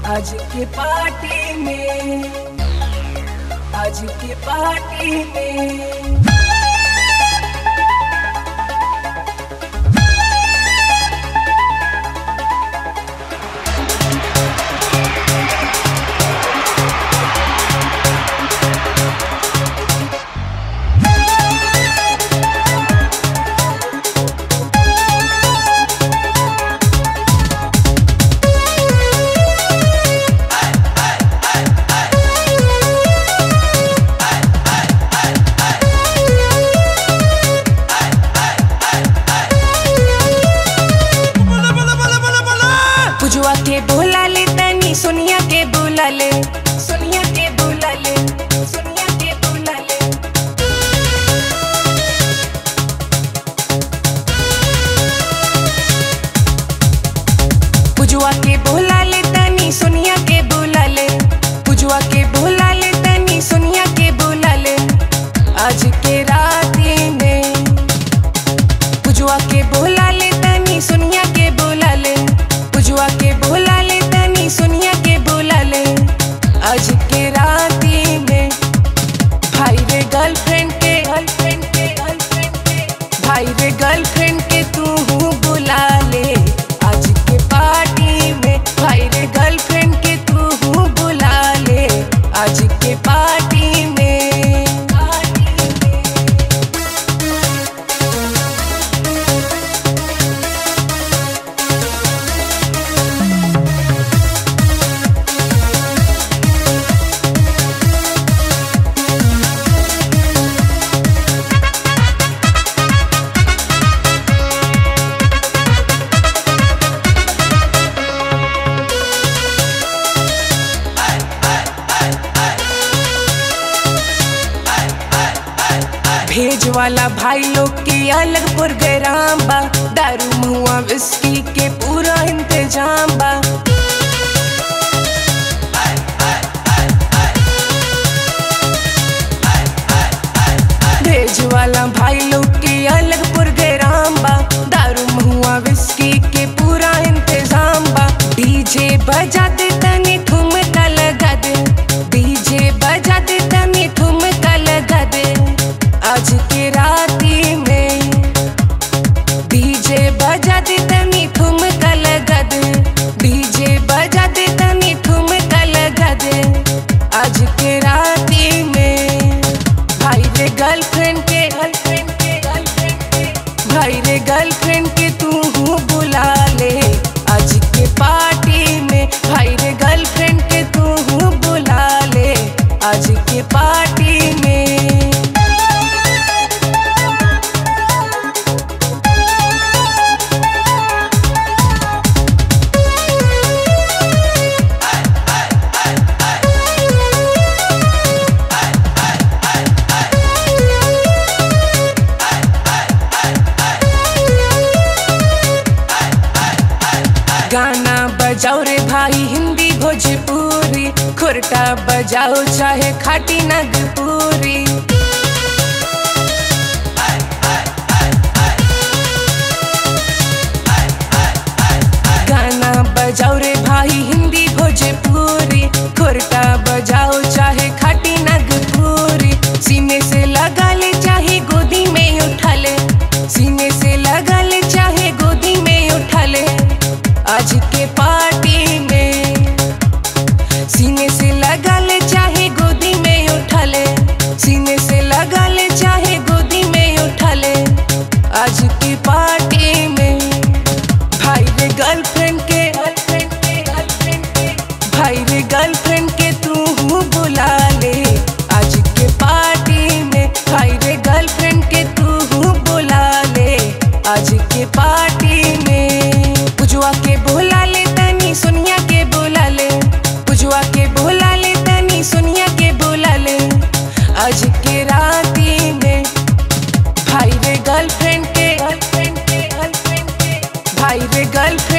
आज के पार्टी में आज के पार्टी में पुजवा के बोला ले तनी सोनिया के बोला ले सोनिया के बोला ले सोनिया के बोला ले पुजवा के बोला ले तनी सोनिया के बोला ले पुजवा के बोला ले तनी सोनिया के बोला ले आज के राती में पुजवा के बोला ले तनी सोनिया के बोला ले पुजवा के बोला ले तनी सोनिया के बोला ले आज के राती में भाई रे गर्लफ्रेंड के गर्लफ्रेंड के गर्लफ्रेंड के भाई रे गर्लफ्रेंड के तू हूँ बुला ले आज के पार्टी में भाई रे गर्लफ्रेंड के तू हूँ बुला ले आज के पार्टी में पार्टी में भेज वाला भाई लोग के अलग प्रोग्राम बा दारू मुआ विस्की के पूरा इंतजाम बा भेज वाला भाई लोग के अलग प्रोग्राम बा दारू मुआ विस्की के पूरा इंतजाम बा डीजे बजा दे तनी ठुमका लगा दे डीजे बजा दे तनी ठुमका लगा दे आज के राती में डीजे बजा दे तनी ठुमका लगा दे डीजे बजा दे तनी ठुमका लगा दे आज के राती में भाई रे गर्लफ्रेंड के गर्लफ्रेंड के गर्लफ्रेंड के भाई रे गर्लफ्रेंड के तू हूँ बुला ले आज के पार्टी में भाई रे गर्लफ्रेंड के तू हूँ बुला ले आज के पार्टी में गाना बजाओ रे भाई हिंदी भोजपुरी खुरटा बजाओ चाहे खाटी नगपुरी गाना बजाओ रे भाई हिंदी भोजपुरी खुरटा बजाओ चाहे खाटी नगपुरी सीने से लगा ले चाहे गोदी में उठा ले सीने से लगा ले चाहे गोदी में उठा ले आज के पार्टी में सीने से लगा ले चाहे गोदी में उठा ले सीने से लगा ले चाहे गोदी में उठा ले आज की पार्टी में भाई रे गर्लफ्रेंड के गर्लफ्रेंड के गर्लफ्रेंड के भाई रे गर्लफ्रेंड के तू हूँ बुला ले आज के पार्टी में भाई रे गर्लफ्रेंड के तू हूँ बुला ले आज के पार्टी में पुजवा के बोला ले तनी सोनिया के बोला ले पुजवा के बोला ले तनी सोनिया के बोला ले आज के राती में भाई रे गर्लफ्रेंड के गर्लफ्रेंड के गर्लफ्रेंड के भाई रे गर्लफ्रेंड